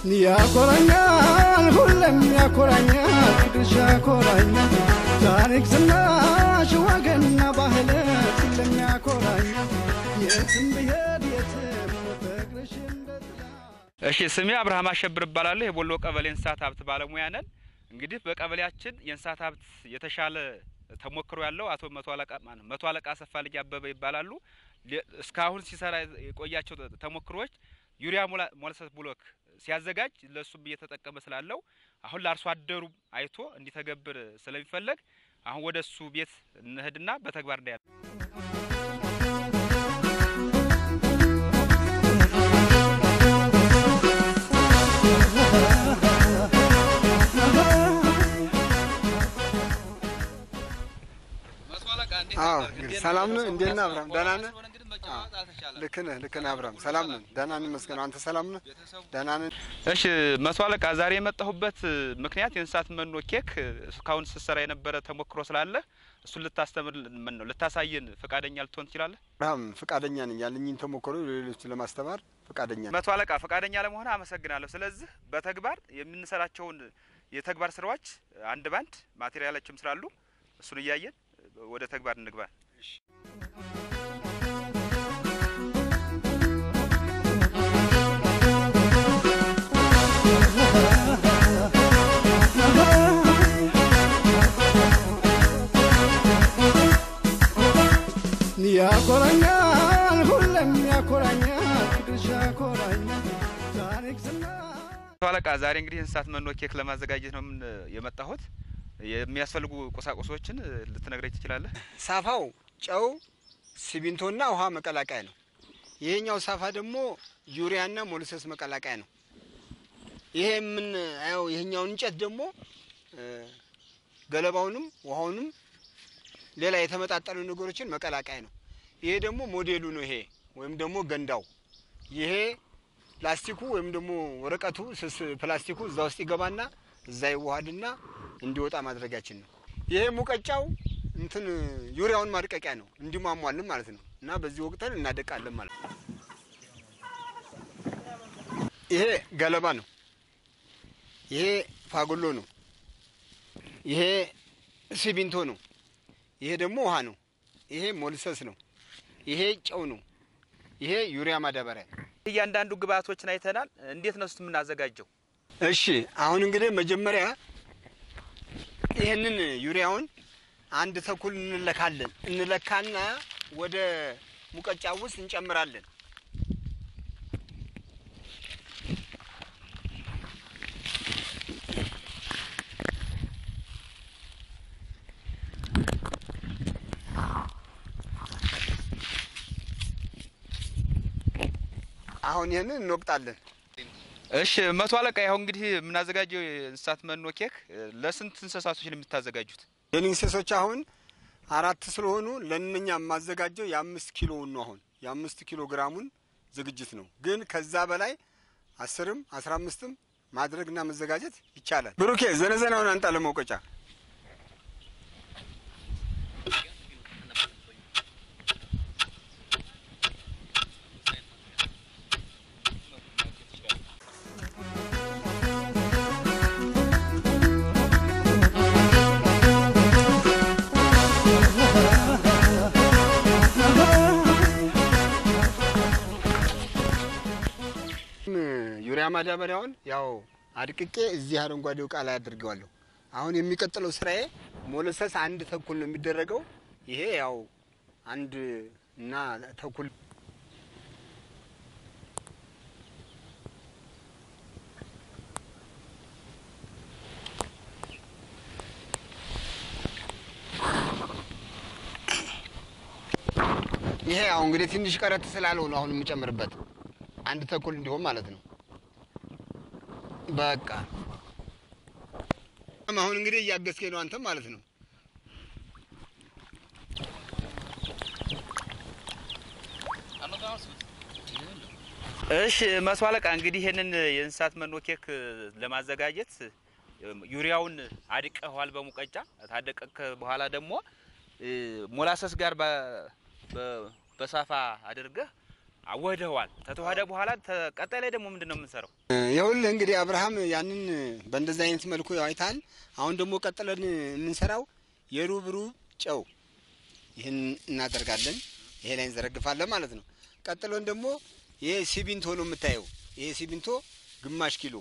ያኮራኛል ሁሌም ያኮራኛል ፍቅርሽ ያኮራኛል ታሪክ ዝናሽ ወገንና ባህል ሁሌም ያኮራኛል የትም ብሄድ የትም ፍቅርሽ እንደ ጥላ እሺ ስሜ አብርሃም አሸብር እባላለሁ። የቦሎ ቀበሌ እንስሳት ሀብት ባለሙያ ነን። እንግዲህ በቀበሌያችን የእንስሳት ሀብት የተሻለ ተሞክሮ ያለው አቶ መቶ አለቃ ማነው መቶ አለቃ አሰፋ ልጅ አበበ ይባላሉ። ሌ- እስካሁን ሲሰራ የቆያቸው ተ- ተሞክሮዎች ዩሪያ ሞላ- ሞለሰስ ብሎክ ሲያዘጋጅ ለእሱም እየተጠቀመ ስላለው አሁን ለአርሶ አደሩ አይቶ እንዲተገብር ስለሚፈለግ አሁን ወደ እሱ ቤት እንሄድና በተግባር እንዳያል አዎ እንግዲህ ሰላም ነው። እንዴት ነህ አብርሃም? ደህና ነህ? ልክ ነህ፣ ልክ ነህ አብርሃም። ሰላም ነን፣ ደህና ነን ይመስገን። አንተ ሰላም ነህ? ደህና ነን። እሺ መቶ አለቃ ዛሬ የመጣሁበት ምክንያት የእንስሳት መኖ ኬክ እስካሁን ስትሰራ የነበረ ተሞክሮ ስላለ እሱን ልታስተምር ምን ነው ልታሳየን ፈቃደኛ ልትሆን ትችላለህ? አብርሃም ፈቃደኛ ነኝ፣ ያለኝን ተሞክሮ ለሌሎች ለማስተማር ፈቃደኛ ነኝ። መቶ አለቃ ፈቃደኛ ለመሆን አመሰግናለሁ። ስለዚህ በተግባር የምንሰራቸውን የተግባር ስራዎች አንድ ባንድ ማቴሪያሎችም ስላሉ እሱን እያየን ወደ ተግባር እንግባ። ያኮራኛል ሁሌም ያኮራኛል ፍቅርሽ ያኮራኛል ታሪክ ዝና መቶ አለቃ ዛሬ እንግዲህ የእንስሳት መኖ ኬክ ለማዘጋጀት ነው ምን የመጣሁት። የሚያስፈልጉ ቁሳቁሶችን ልትነግረኝ ትችላለህ? ሳፋው ጨው፣ ሲሚንቶና ውሃ መቀላቀያ ነው። ይሄኛው ሳፋ ደግሞ ዩሪያና ሞልሰስ መቀላቀያ ነው። ይሄ ምን አየው ይሄኛውን እንጨት ደግሞ እ፣ ገለባውንም ውሃውንም ሌላ የተመጣጠኑ ነገሮችን መቀላቀያ ነው። ይሄ ደግሞ ሞዴሉ ነው። ይሄ ወይም ደግሞ ገንዳው ይሄ ፕላስቲኩ ወይም ደግሞ ወረቀቱ ስስ ፕላስቲኩ እዛ ውስጥ ይገባና እዛ ይዋሃድና እንዲወጣ ማድረጊያችን ነው። ይሄ ሙቀጫው እንትን ዩሪያውን ማድቀቂያ ነው፣ እንዲሟሟልን ማለት ነው። እና በዚህ ወቅተን እናደቃለን ማለት ነው። ይሄ ገለባ ነው። ይሄ ፋጉሎ ነው። ይሄ ሲሚንቶ ነው። ይሄ ደግሞ ውሃ ነው። ይሄ ሞልሰስ ነው። ይሄ ጨው ነው። ይሄ ዩሪያ ማዳበሪያ ነው። እያንዳንዱ ግብአቶችን አይተናል። እንዴት ነው ስ የምናዘጋጀው? እሺ አሁን እንግዲህ መጀመሪያ ይህንን ዩሪያውን አንድ ተኩል እንለካለን። እንለካና ወደ ሙቀጫ ውስጥ እንጨምራለን። አሁን ይህንን እንወቅጣለን። እሺ መቶ አለቃ ያው እንግዲህ የምናዘጋጀው የእንስሳት መኖ ኬክ ለስንት እንስሳቶች ነው የምታዘጋጁት? የኔ እንስሶች አሁን አራት ስለሆኑ ለእነኛ የማዘጋጀው የአምስት ኪሎውን ነው። አሁን የአምስት ኪሎ ግራሙን ዝግጅት ነው። ግን ከዛ በላይ አስርም አስራ አምስትም ማድረግና መዘጋጀት ይቻላል። ብሩኬ ዘነዘናውን አንጣ ለመውቀጫ ዩሪያ ማዳበሪያውን ያው አድቅቄ እዚህ አረንጓዴው እቃ ላይ አድርገዋለሁ። አሁን የሚቀጥለው ስራዬ ሞለሰስ አንድ ተኩል ነው የሚደረገው። ይሄ ያው አንድ እና ተኩል ይሄ ያው እንግዲህ ትንሽ ቀረት ስላለው ነው አሁን የምጨምርበት አንድ ተኩል እንዲሆን ማለት ነው። በቃ አሁን እንግዲህ እያገዝከኝ ነው አንተም ማለት ነው። እሺ መቶ አለቃ እንግዲህ ይሄንን የእንስሳት መኖ ኬክ ለማዘጋጀት ዩሪያውን አድቀኸዋል በሙቀጫ ታደቀክ በኋላ ደግሞ ሞላሰስ ጋር በ- በ- በሳፋ አድርገህ አወህደዋል። ከተዋህደ በኋላ ተ- ቀጣይ ላይ ደግሞ ምንድን ነው የምንሰራው? ይኸውልህ እንግዲህ አብርሃም ያንን በእንደዚህ አይነት መልኩ አይተሃል። አሁን ደግሞ ቀጥለን የምንሰራው የሩብ ሩብ ጨው ይህን እናደርጋለን። ይሄ ላይ እንዘረግፋለን ማለት ነው። ቀጥለን ደግሞ ይሄ ሲሚንቶ ነው የምታየው። ይሄ ሲሚንቶ ግማሽ ኪሎ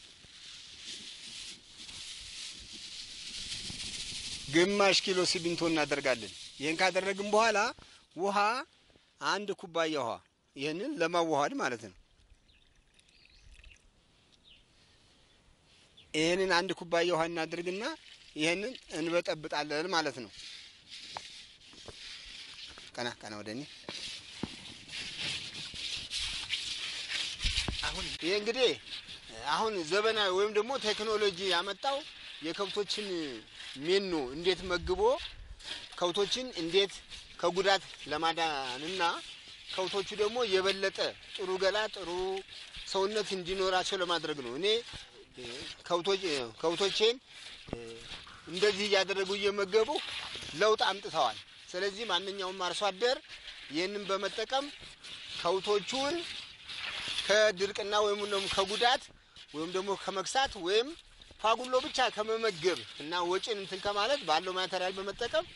ግማሽ ኪሎ ሲሚንቶ እናደርጋለን። ይህን ካደረግን በኋላ ውሃ አንድ ኩባያ ውሃ ይህንን ለማዋሃድ ማለት ነው። ይህንን አንድ ኩባያ ውሃ እናድርግና ይህንን እንበጠብጣለን ማለት ነው። ቀና ቀና ወደ እኔ አሁን ይሄ እንግዲህ አሁን ዘመናዊ ወይም ደግሞ ቴክኖሎጂ ያመጣው የከብቶችን ሜኖ እንዴት መግቦ ከብቶችን እንዴት ከጉዳት ለማዳንና ከብቶቹ ደግሞ የበለጠ ጥሩ ገላ ጥሩ ሰውነት እንዲኖራቸው ለማድረግ ነው። እኔ እ፣ ከብቶች ከብቶቼን እ፣ እንደዚህ እያደረጉ እየመገቡ ለውጥ አምጥተዋል። ስለዚህ ማንኛውም አርሶ አደር ይህንን በመጠቀም ከብቶቹን ከድርቅና ወይም ደግሞ ከጉዳት ወይም ደግሞ ከመክሳት ወይም ፋጉሎ ብቻ ከመመገብ እና ወጪን እንትን ከማለት ባለው ማቴሪያል በመጠቀም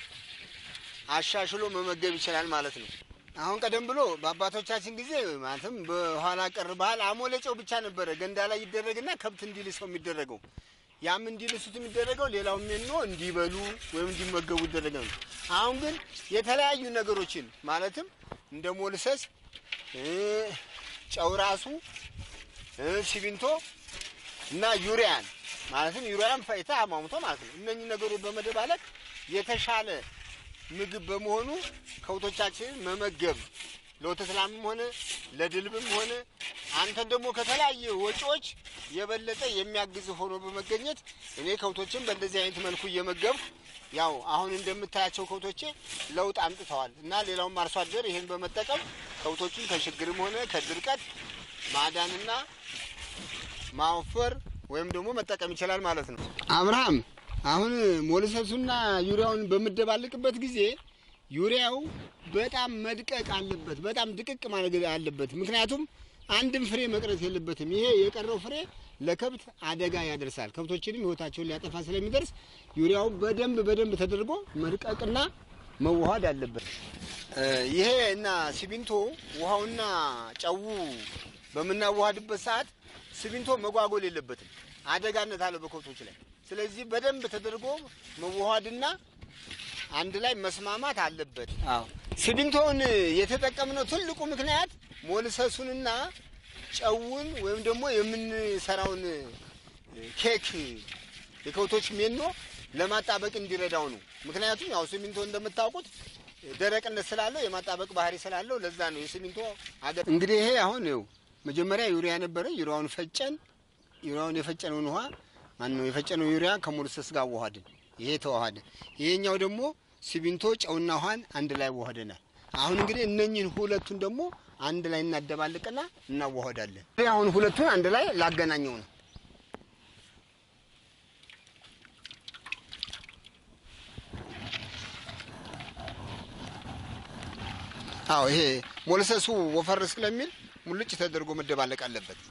አሻሽሎ መመገብ ይችላል ማለት ነው። አሁን ቀደም ብሎ በአባቶቻችን ጊዜ ማለትም በኋላ ቀር ባህል አሞሌ ጨው ብቻ ነበረ ገንዳ ላይ ይደረግና ከብት እንዲልሰው የሚደረገው ያም እንዲልሱት የሚደረገው ሌላው ሜኖ እንዲበሉ ወይም እንዲመገቡ ይደረጋል። አሁን ግን የተለያዩ ነገሮችን ማለትም እንደ ሞልሰስ እ፣ ጨው ራሱ እ፣ ሲሚንቶ እና ዩሪያን ማለትም ዩሪያን ፈይታ አሟሙቶ ማለት ነው። እነኚህ ነገሮች በመደባለቅ የተሻለ ምግብ በመሆኑ ከብቶቻችንን መመገብ ለወተት ላምም ሆነ ለድልብም ሆነ አንተን ደግሞ ከተለያየ ወጪዎች የበለጠ የሚያግዝ ሆኖ በመገኘት እኔ ከብቶችን በእንደዚህ አይነት መልኩ እየመገብኩ ያው አሁን እንደምታያቸው ከብቶቼ ለውጥ አምጥተዋል እና ሌላውም አርሶ አደር ይህን በመጠቀም ከብቶቹን ከችግርም ሆነ ከድርቀት ማዳንና ማወፈር ወይም ደግሞ መጠቀም ይችላል ማለት ነው። አብርሃም አሁን ሞልሰሱና ዩሪያውን በምደባልቅበት ጊዜ ዩሪያው በጣም መድቀቅ አለበት፣ በጣም ድቅቅ ማድረግ አለበት። ምክንያቱም አንድም ፍሬ መቅረት የለበትም። ይሄ የቀረው ፍሬ ለከብት አደጋ ያደርሳል። ከብቶችንም ሕይወታቸውን ሊያጠፋ ስለሚደርስ ዩሪያው በደንብ በደንብ ተደርጎ መድቀቅና መዋሃድ አለበት። እ፣ ይሄ እና ሲሚንቶ ውሃውና ጨው በምናዋሃድበት ሰዓት ሲሚንቶ መጓጎል የለበትም፣ አደጋነት አለው በከብቶች ላይ። ስለዚህ በደንብ ተደርጎ መዋሃድና አንድ ላይ መስማማት አለበት። አዎ ሲሚንቶውን የተጠቀምነው ትልቁ ምክንያት ሞልሰሱንና ጨውን ወይም ደግሞ የምንሰራውን ኬክ የከብቶች ሜኖ ለማጣበቅ እንዲረዳው ነው። ምክንያቱም ያው ሲሚንቶ እንደምታውቁት ደረቅነት ስላለው የማጣበቅ ባህሪ ስላለው ለዛ ነው የሲሚንቶ አገር። እንግዲህ ይሄ አሁን ይኸው መጀመሪያ ዩሪያ ነበረ። ዩሪያውን ፈጨን። ዩሪያውን የፈጨነውን ውሃ ማን ነው የፈጨነው ዩሪያ ከሞልሰስ ጋር አዋሃድን። ይሄ ተዋሃደ። ይሄኛው ደግሞ ሲሚንቶ ጨውና ውሃን አንድ ላይ አዋህደናል። አሁን እንግዲህ እነኝህን ሁለቱን ደግሞ አንድ ላይ እናደባልቅና እናዋህዳለን። አሁን ሁለቱን አንድ ላይ ላገናኘው ነው። አዎ ይሄ ሞልሰሱ ወፈር ስለሚል ሙልጭ ተደርጎ መደባለቅ አለበት።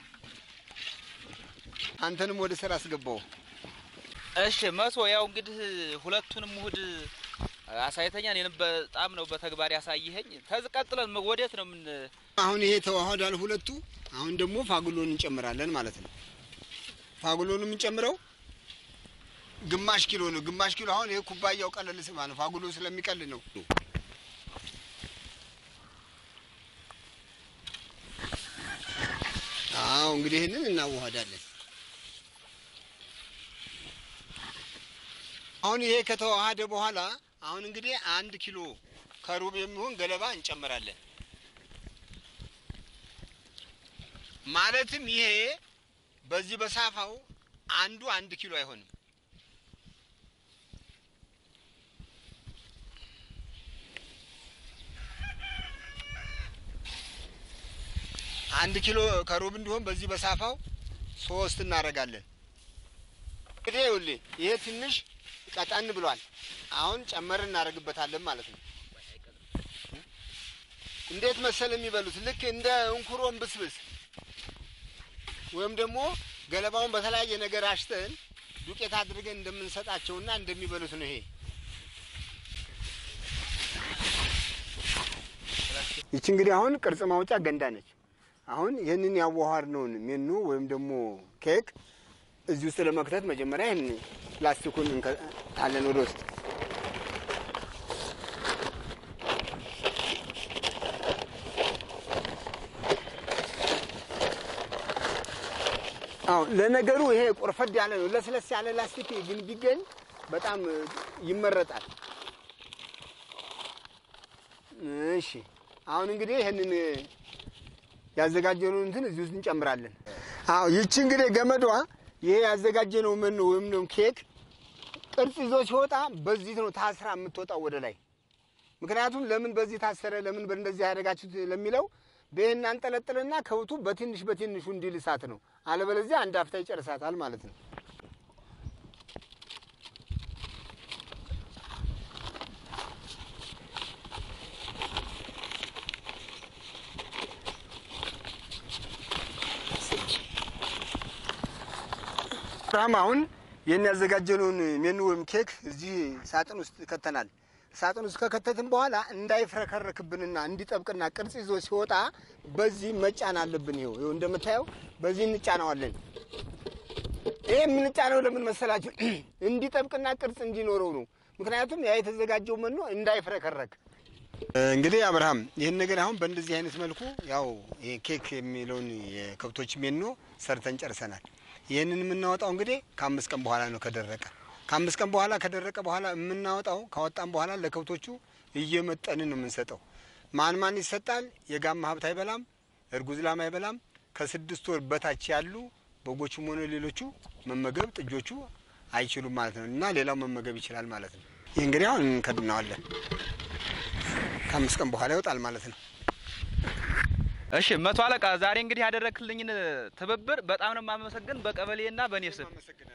አንተንም ወደ ስራ አስገባው። እሺ መቶ ያው እንግዲህ ሁለቱንም ውህድ አሳይተኛ እኔንም በጣም ነው በተግባር ያሳይኸኝ። ተዝ ቀጥለን ወዴት ነው ምን አሁን ይሄ ተዋህዷል ሁለቱ። አሁን ደግሞ ፋጉሎን እንጨምራለን ማለት ነው። ፋጉሎን የምንጨምረው ግማሽ ኪሎ ነው። ግማሽ ኪሎ አሁን ይሄ ኩባያው ቀለል ስማ ነው፣ ፋጉሎ ስለሚቀል ነው። አዎ እንግዲህ ይህንን እናዋህዳለን። አሁን ይሄ ከተዋሃደ በኋላ አሁን እንግዲህ አንድ ኪሎ ከሩብ የሚሆን ገለባ እንጨምራለን። ማለትም ይሄ በዚህ በሳፋው አንዱ አንድ ኪሎ አይሆንም። አንድ ኪሎ ከሩብ እንዲሆን በዚህ በሳፋው ሶስት እናደርጋለን። እንግዲህ ይኸውልህ ይሄ ትንሽ ቀጠን ብሏል። አሁን ጨመር እናደርግበታለን ማለት ነው። እንዴት መሰል የሚበሉት ልክ እንደ እንኩሮን ብስብስ ወይም ደግሞ ገለባውን በተለያየ ነገር አሽተን ዱቄት አድርገን እንደምንሰጣቸውና እንደሚበሉት ነው። ይሄ ይቺ እንግዲህ አሁን ቅርጽ ማውጫ ገንዳ ነች። አሁን ይህንን ያዋሃድነውን ሜኑ ወይም ደግሞ ኬክ እዚህ ውስጥ ለመክተት መጀመሪያ ይህን ፕላስቲኩን እንከታለን ወደ ውስጥ አዎ ለነገሩ ይሄ ቆርፈድ ያለ ነው። ለስለስ ያለ ላስቲክ ግን ቢገኝ በጣም ይመረጣል። እሺ አሁን እንግዲህ ይህንን ያዘጋጀነው እንትን እዚህ ውስጥ እንጨምራለን። አዎ ይቺ እንግዲህ ገመዷ ይሄ ያዘጋጀነው መኖ ወይም ደግሞ ኬክ ቅርጽ ይዞ ሲወጣ በዚህ ነው ታስራ የምትወጣው ወደ ላይ። ምክንያቱም ለምን በዚህ ታሰረ፣ ለምን በእንደዚህ ያደረጋችሁት ለሚለው በይህን አንጠለጥልና ከብቱ በትንሽ በትንሹ እንዲል እሳት ነው። አለበለዚያ አንድ አፍታ ይጨርሳታል ማለት ነው። ብርሃም አሁን ይህን ያዘጋጀነውን ሜኑ ወይም ኬክ እዚህ ሳጥን ውስጥ ከተናል። ሳጥን ውስጥ ከከተትን በኋላ እንዳይፍረከረክብንና እንዲጠብቅና ቅርጽ ይዞ ሲወጣ በዚህ መጫን አለብን። ይኸው ይኸው እንደምታየው በዚህ እንጫነዋለን። ይህ የምንጫነው ለምን መሰላችሁ? እንዲጠብቅና ቅርጽ እንዲኖረው ነው። ምክንያቱም ያ የተዘጋጀው መኖ እንዳይፍረከረክ። እንግዲህ አብርሃም ይህን ነገር አሁን በእንደዚህ አይነት መልኩ ያው ይሄ ኬክ የሚለውን የከብቶች ሜኖ ሰርተን ጨርሰናል። ይህንን የምናወጣው እንግዲህ ከአምስት ቀን በኋላ ነው ከደረቀ ከአምስት ቀን በኋላ ከደረቀ በኋላ የምናወጣው ካወጣን በኋላ ለከብቶቹ እየመጠንን ነው የምንሰጠው። ማን ማን ይሰጣል? የጋማ ሀብት አይበላም፣ እርጉዝ ላም አይበላም። ከስድስት ወር በታች ያሉ በጎቹም ሆነ ሌሎቹ መመገብ ጥጆቹ አይችሉም ማለት ነው እና ሌላው መመገብ ይችላል ማለት ነው። ይህ እንግዲህ አሁን እንከድነዋለን። ከአምስት ቀን በኋላ ይወጣል ማለት ነው። እሺ መቶ አለቃ ዛሬ እንግዲህ ያደረክልኝን ትብብር በጣም ነው የማመሰግን በቀበሌና በእኔ ስም።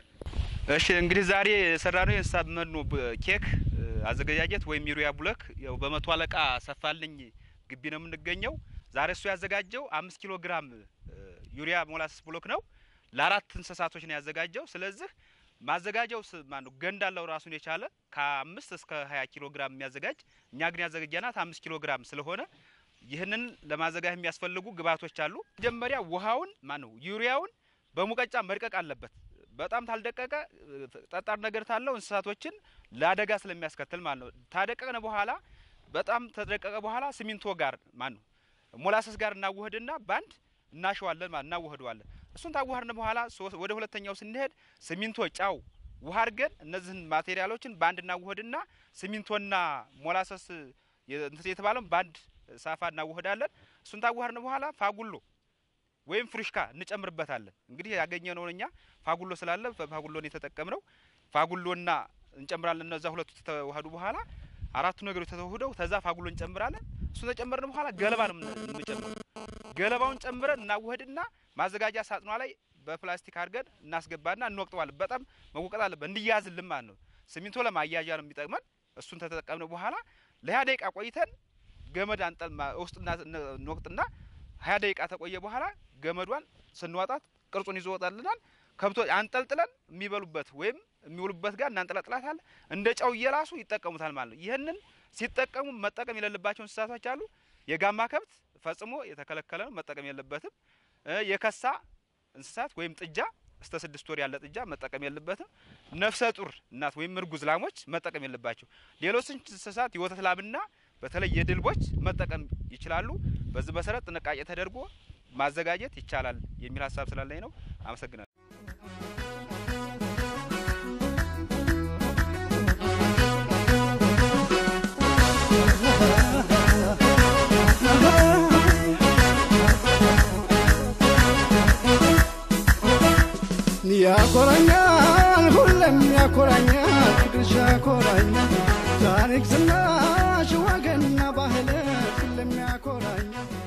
እሺ እንግዲህ ዛሬ የሰራነው የእንስሳት መኖ ብ- ኬክ እ፣ አዘገጃጀት ወይም ዩሪያ ቡለክ ያው በመቶ አለቃ ሰፋልኝ ግቢ ነው የምንገኘው። ዛሬ እሱ ያዘጋጀው አምስት ኪሎ ግራም እ፣ ዩሪያ ሞላስስ ቡሎክ ነው ለአራት እንስሳቶች ነው ያዘጋጀው። ስለዚህ ማዘጋጀው ስ- ማነው ገንዳ አለው ራሱን የቻለ ከአምስት እስከ ሀያ ኪሎ ግራም የሚያዘጋጅ እኛ ግን ያዘጋጀናት አምስት ኪሎ ግራም ስለሆነ ይህንን ለማዘጋጀት የሚያስፈልጉ ግብዓቶች አሉ። መጀመሪያ ውሃውን ማነው ዩሪያውን በሙቀጫ መድቀቅ አለበት። በጣም ታልደቀቀ እ፣ ጠጣር ነገር ታለው እንስሳቶችን ለአደጋ ስለሚያስከትል ማለት ነው። ታደቀቅነ በኋላ በጣም ተደቀቀ በኋላ ሲሚንቶ ጋር ማን ነው ሞላሰስ ጋር እናዋህድና ባንድ እናሸዋለን ማለት እናዋህደዋለን። እሱን ታዋህድን በኋላ ሶ- ወደ ሁለተኛው ስንሄድ ሲሚንቶ፣ ጫው፣ ውሃ አድርገን እነዚህን ማቴሪያሎችን ባንድ እናዋህድና ሲሚንቶና ሞላሰስ የ- እንትን የተባለውን ባንድ ሳፋ እናዋህዳለን። እሱን ታዋህድን በኋላ ፋጉሎ ወይም ፍሩሽካ እንጨምርበታለን። እንግዲህ ያገኘነውን እኛ ፋጉሎ ስላለ ፋጉሎን የተጠቀምነው ፋጉሎና እንጨምራለን። እነዛ ሁለቱ ከተዋህዱ በኋላ አራቱ ነገሮች ተተውህደው ተዛ ፋጉሎ እንጨምራለን። እሱን ተጨመርን በኋላ ገለባ ነው የምንጨምረው። ገለባውን ጨምረን እናዋህድና ማዘጋጃ ሳጥኗ ላይ በፕላስቲክ አድርገን እናስገባና እንወቅጠዋለን። በጣም መወቀጥ አለበት እንዲያዝልን ማለት ነው። ሲሚንቶ ለማያያዣ ነው የሚጠቅመን። እሱን ተጠቀምን በኋላ ለሀያ ደቂቃ ቆይተን ገመድ አንጠል ማ- ውስጥ እና- እንወቅጥና ሀያ ደቂቃ ተቆየ በኋላ ገመዷን ስንዋጣት ቅርጹን ይዞ ወጣልናል። ከብቶች አንጠልጥለን የሚበሉበት ወይም የሚውሉበት ጋር እናንጠለጥላታለን። እንደ ጨው እየላሱ ይጠቀሙታል ማለት ነው። ይህንን ሲጠቀሙ መጠቀም የሌለባቸው እንስሳቶች አሉ። የጋማ ከብት ፈጽሞ የተከለከለ ነው፣ መጠቀም የለበትም። እ የከሳ እንስሳት ወይም ጥጃ እስከ ስድስት ወር ያለ ጥጃ መጠቀም የለበትም። ነፍሰ ጡር እናት ወይም እርጉዝ ላሞች መጠቀም የለባቸው። ሌሎች እንስሳት የወተት ላምና በተለይ የድልቦች መጠቀም ይችላሉ። በዚህ መሰረት ጥንቃቄ ተደርጎ ማዘጋጀት ይቻላል የሚል ሀሳብ ስላለኝ ነው። አመሰግናለሁ። ያኮራኛል ሁሌም ያኮራኛል ፍቅርሽ ያኮራኛል ታሪክ ዝናሽ ወገንና ባህል ሁሌም ያኮራኛል